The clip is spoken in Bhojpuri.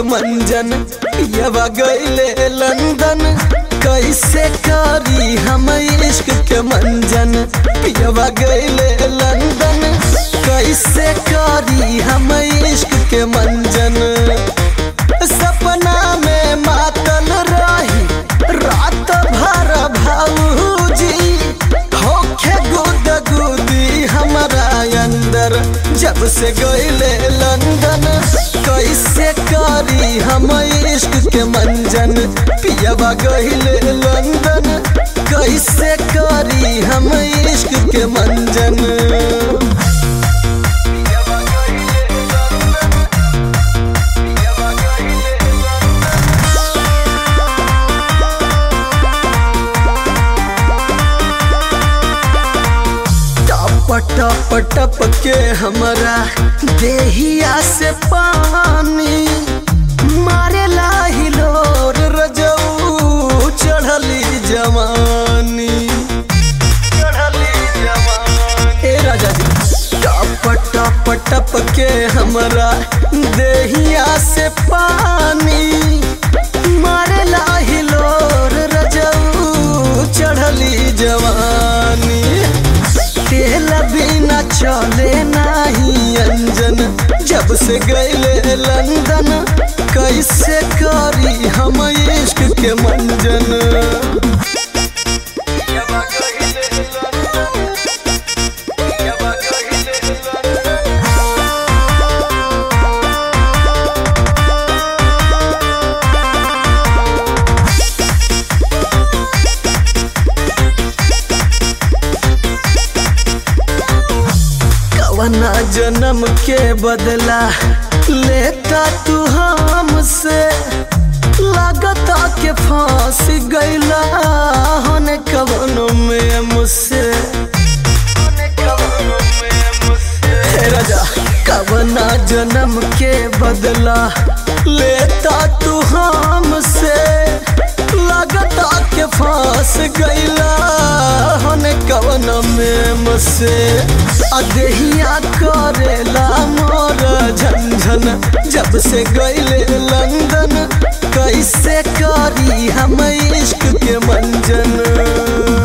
के मंजन पियवा गईले लंदन कैसे करी हम इश्क के मंजन पियवा गईले लंदन कैसे करी हम इश्क के मंजन सपना में मातल रही रात भर भाऊजी होखे गुद गुदी हमारा अंदर जब से गईले लंदन कैसे करी हम इश्क के मंजन पियवा गईले लंदन कैसे करी हम इश्क के मंजन टप टप टप के हमरा देहिया से पानी मारे हिलोर रजऊ चढ़ली जवानी ए राजा जी टप टप टप के हमरा देहिया से पानी मारे हिलोर रजऊ चढ़ली जवानी तेल बिना चले नाही अंजन जब से गईले लंदन कैसे करी हम इश्क के मंजन कवना जन्म के बदला लेता तू हमसे लागता के फांस गईला होने कवनों में मुझसे हे राजा कवना जन्म के बदला लेता तू हमसे लागता के फांस गईला होने कवन में मुझसे अदहिया करेला मोर झंझन जब से गईले लंदन कैसे करी हम इश्क के मंजन